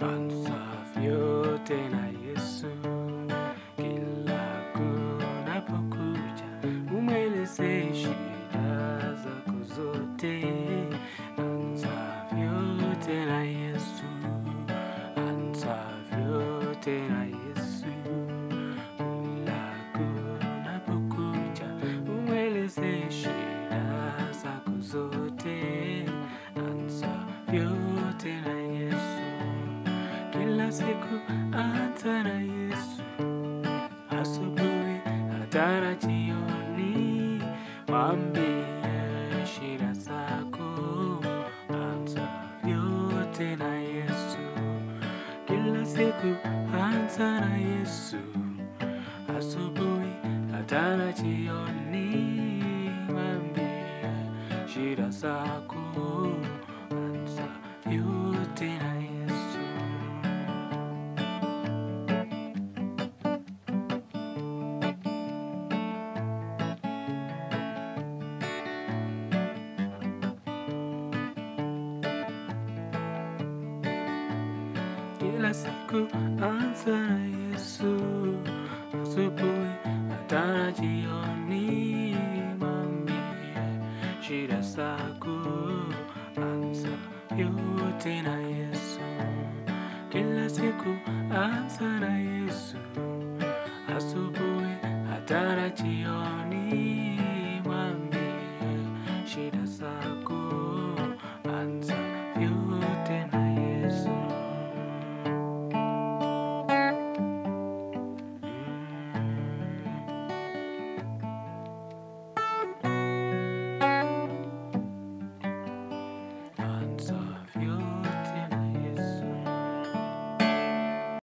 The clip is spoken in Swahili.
anza vyote na Yesu. Kila kunapokucha, umweleze shida zako zote. Anza vyote na Yesu, anza vyote na Yesu. Kila kunapokucha, umweleze shida zako zote. Anza vyote na Yesu, kila siku anza na Yesu asubuhi hata na jioni, mwambie shida zako, anza vyote na Yesu. Kila siku anza na Yesu, asubuhi hata na jioni, mwambie shida zako, anza vyote na Yesu. kila siku anza na Yesu, asubuhi hata na jioni, mwambie shida zako, anza yote na Yesu. Kila siku anza na Yesu, asubuhi hata na jioni